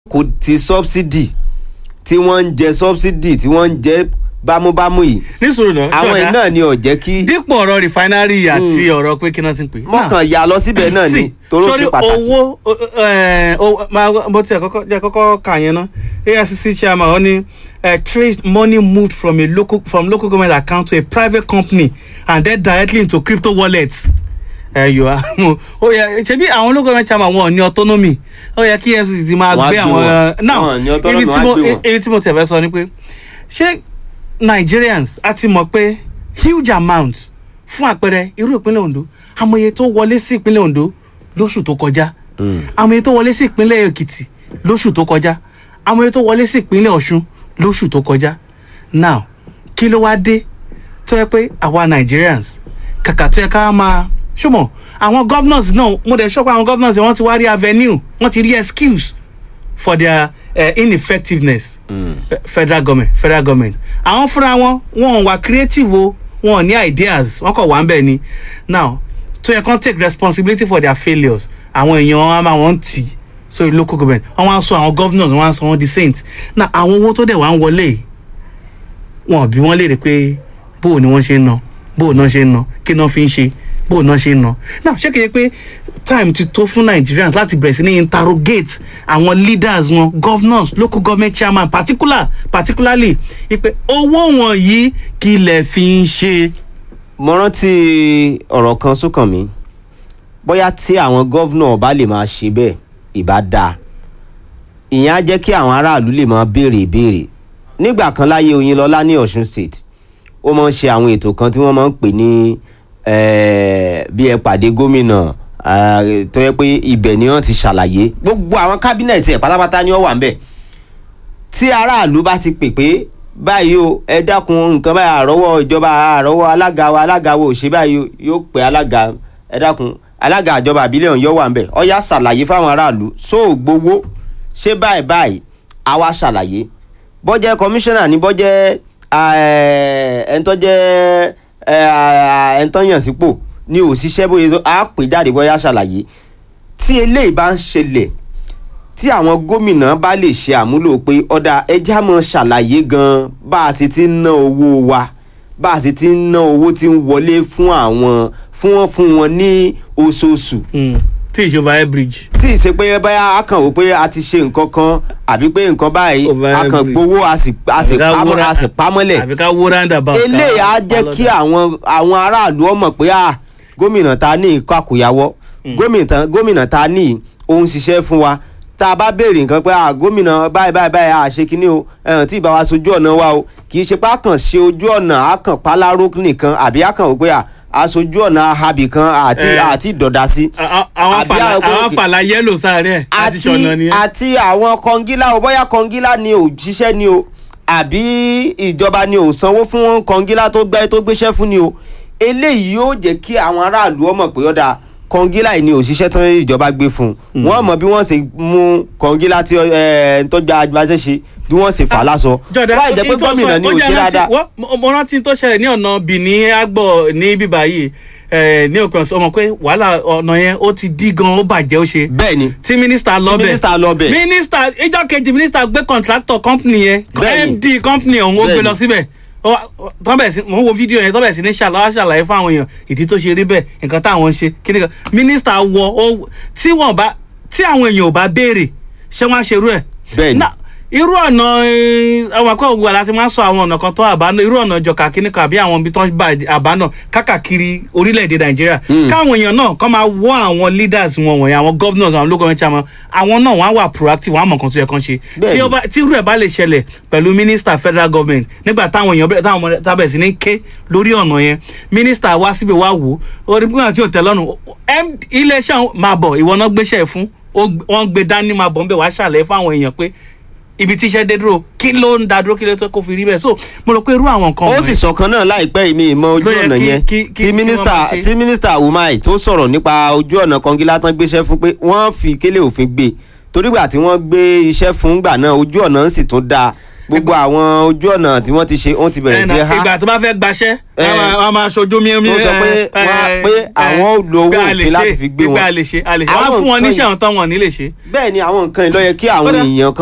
kò ti subsidy tí wọ́n ń jẹ subsidy tí wọ́n ń jẹ bámúbámú yìí nísòro náà àwọn yìí náà ni ò jẹ́ kí dípò ọ̀rọ̀ refinery àti ọ̀rọ̀ pé kí náà ti ń pè. mọ̀kàn yà lọ síbẹ̀ náà ni sí toró sórí fi pàtàkì. owó ẹ, owó- máa- mo tiẹ̀ kọ́kọ́ jẹ́ kọ́kọ́ kà yẹn ná afcc chairman ó ní eh, traced money moved from a local from local government account to a private company and then directly into crypto wallets. ẹ yọ àwọn ó yẹ ṣebí àwọn local government chairman wọn ò ní autonomy ó yẹ kí efcc ti máa Wọ́n á gbé gbé àwọn wọn. now Wọn ò ní autonomy, ibi tí wọ́n á mo gbé wọn. ibi tí mo tẹ̀ fẹ́ sọ ni pé ṣé nigerians a ti mọ̀ pé huge amount fún àpẹẹrẹ irú ìpínlẹ̀ ondo amòye tó wọlé sí ìpínlẹ̀ ondo lóṣù tó kọjá amòye tó wọlé sí ìpínlẹ̀ èkìtì lóṣù tó kọjá amòye tó wọlé sí ìpínlẹ̀ ọ̀ṣun lóṣù tó kọjá now kí ló wá dé tó yẹ pé àwa nigerians kàkà tó yẹ ká máa ṣùgbọ́n àwọn governors náà mo dẹ̀ sọ pé àwọn governors yẹn wọ́n ti wá rí avenue wọ́n ti rí excuse for their uh, ineffectiveness mm. federal government federal government àwọn fúnra wọn wọn wà creative o wọn ò ní ideas wọn kàn wá ń bẹ̀ ni now tó yẹ kán take responsibility for their failures àwọn èèyàn wọn á máa wọn tì sórí local government wọn wá sọ àwọn governors wọn wá sọ wọn di saints now àwọn owó tó dẹ̀ wá ń wọlé yìí wọn ò bí wọn léèrè pé bóò ni wọ́n ṣe ń ná bóò náà ṣe ń ná kí náà fi ń ṣe bóò náà ṣe ń ná now ṣé kìí pé time ti tó fún nigerians láti bẹ̀rẹ̀ sí ní interrogate àwọn leaders wọn governors local government chairman particular particularly ipe owó wọn yìí kí lẹ̀ fi ń ṣe. mo rántí ọ̀rọ̀ kan sókàn mi bóyá tí àwọn gọ́vnà bá lè máa ṣe bẹ́ẹ̀ ìbá dáa ìyẹn á jẹ́ kí àwọn aráàlú lè máa béèrè ìbéèrè nígbà kan láyé oyinlọ́lá ní ọ̀ṣun state ó máa ń ṣe àwọn ètò kan tí wọ́n máa ń pè ní eh, bí ẹ pàdé gómìnà ah, tó yẹ pé ibẹ̀ ni wọ́n ti ṣàlàyé gbogbo àwọn kábínẹ̀tì ẹ̀ pátápátá ni wọ́n wà ń bẹ̀ tí aráàlú bá ti pè pé báyìí o ẹ dákun nǹkan báyìí àrọ́wọ́ ìjọba àrọ́wọ́ alága wa alága wo ò ṣe báyìí o yóò pè alága ẹ dákun alága ìjọba àbílẹ̀ ọ̀hún yóò wà ń bẹ̀ ọ̀yá ṣàlàyé fáwọn aráàlú sóò gbowó ṣé báyìí báyìí àwa ṣàlàyé bọ́jẹ́ kọmíṣánná ní bọ́jẹ́ ẹ̀ńtọ́jẹ́ ẹ̀ńtọ́yàn sípò ní òṣìṣẹ́ bóyá tó- á pè jáde bọ́yá ṣàlàyé tí eléyìí bá ń ṣẹlẹ̀ tí àwọn gómìnà bá lè ṣe àmúlò pé ọ̀dà ẹja mọ̀ ṣàlàyé gan bá a ṣe ti ń ná owó wa bá a ṣe ti ń ná owó tí ń wọlé fún àwọn fún wọn fún wọn ní oṣooṣù tí ìṣòwò air bridge. tí ì ṣe pé báyà a kàn wò pé a ti ṣe nǹkan kan àbí pé nǹkan báyìí Over a kàn every- gbowó a sì a sì Àbí ká pamọ́ wúra- a sì pamọ́lẹ̀ àbí ká wó roundabout. ká- eléyìí á jẹ́ ká kí lọ́dà. àwọn àwọn aráàlú ọmọ pé à gómìnà ta ní ikọ́ àkóyawọ́ gómìnà gómìnà ta ní òun ṣiṣẹ́ fún wa tá a bá béèrè nǹkan pé à gómìnà báyìí báyìí báyìí à ṣe kínní o ẹ̀hàn tí ìbá wa sojú ọ̀nà wa o kì í ṣe pé a kàn ṣe ojú ọ̀nà a kàn pálárò nìkan àbí a kàn wò pé à aṣojú ọ̀nà ahabì kan àti Eh. àti ìdọ̀dà sí. A- a- àwọn àbí fàlà àwọn àwọn gómìnà- fàlà yẹ́lò sáré ẹ̀ àti ṣọ̀nà àti nìyẹn. àti àwọn kọngílá o bóyá kọngílá ni ò ṣiṣẹ́ ni o àbí ìjọba ni ò sanwó fún kọngílá tó gbẹ́ tó gbéṣẹ́ fún ni o eléyìí yóò jẹ́ kí àwọn aráàlú ọmọ pé ọ̀dà kọngílá yìí ni òṣìṣẹ́ tán ìjọba gbé fún un wọ́n mọ̀ bí wọ́n ṣe mú kọngílá tí ẹ̀ tó gba agbáṣẹ́ ṣe bí wọ́n ṣe fà á lásọ jọ̀dá láì jẹ́ pé in tó gómìnà sọ- ni ó ò jẹ́ ṣe rántí- dáadáa. wọ́n- mo- mo rántí tó ṣẹlẹ̀ ní ọ̀nà Benin agbọ̀ ní bíbá yìí eh, ní òpin ọ̀sán ọmọ pé wàhálà ọ̀nà yẹn ó ti dí gan ó bàjẹ́ ó ṣe bẹ́ẹ̀ ni tí mínísítà lọ bẹ̀ mínísítà lọ bẹ̀. mínísítà ìjọ kejì mínísítà gbé contractor company yẹn Bẹ́ẹ̀ni. md company ọ̀hún ó gbé Bẹ́ẹ̀ni. lọ síbẹ̀ Ó wá- tọ́ bẹ̀ sí mò ń wo fídíò yẹn tọ́ bẹ̀ sí ní ṣàlàyé ṣàlàyé fún àwọn èèyàn ìdí tó ṣe rí bẹ́ẹ̀ nǹkan táwọn ń ṣe kí ni kan mínísítà wọ ó tí wọ́n bá tí àwọn èèyàn ò bá béèrè ṣé wọ́n á ṣerú ẹ̀ Bẹ́ẹ̀ni. Now, irú ọ̀nà àwọn akọ́ ògùn àláti máa ń sọ àwọn ọ̀nà kan tó àbánà irú ọ̀nà ìjọka kíní kan àbí àwọn ibi tó ń bá àbánà kákàkiri orílẹ̀-èdè nàìjíríà káwọn èèyàn náà kọ́ máa wọ́ àwọn leaders wọn wọ̀nyí àwọn governors àwọn local government chairman àwọn náà wọ́n á wà proactive wọ́n á mọ̀ nǹkan tó yẹ kán ṣe Bẹ́ẹ̀ni. tí ó bá- tí irú ẹ̀ bá lè ṣẹlẹ̀ pẹ̀lú minister federal government nígbà táwọn èèyàn bẹ̀rẹ̀ táwọn ọmọ tábẹ̀ sí ní ké lórí ọ̀nà yẹn minister wá síbi wá wò ó orí pípọ́n àti òtẹ́lọ́nù iléeṣẹ́ àwọn máa bọ̀ ìwọ náà gbéṣẹ́ fún ó gb- wọ́n gbé dání máa bọ̀ ń bẹ̀ wá ṣàlẹ̀ fáwọn èèyàn pé ibi tíṣẹ́ dé dúró kí ló ń da dúró kí ló tó kó fi rí bẹ́ẹ̀ so mo rò pé irú àwọn nǹkan ó wọ̀nyí- sì sọ̀kan náà láìpẹ́ ìmí ìmọ̀ ojú Ló yẹ ọ̀nà kí- yẹn kí- kí- tí kí mínísítà wọ́n máa ṣe. tí mínísítà umar tó sọ̀rọ̀ nípa ojú ọ̀nà kọngilá tán gbéṣẹ́ fún pé wọ́n fi kélé òfin gbé torígbà tí wọ́n gbé iṣẹ́ fún gbà náà ojú ọ̀nà ń sì tún dáa gbogbo àwọn ojú ọ̀nà tí wọ́n ti ṣe wọ́n ti bẹ̀rẹ̀ sí Ẹnà, ha ìgbà tó bá fẹ́ gbaṣẹ́ Eh. wọ́n máa ṣojú mi mi Tó sọ pé eh, wọ́n á- eh, pé eh, àwọn ò lo owó pé a lè òfin láti ṣe, fi gbé pé wọn. a lè ṣe a lè ṣe wọ́n á Àwọn fún wọn nǹkan níṣẹ́ yìí- àwọn tán wọn ò ní lè ṣe. bẹ́ẹ̀ ni àwọn nǹkan ìlọ́yẹ kí àwọn Kódà- èèyàn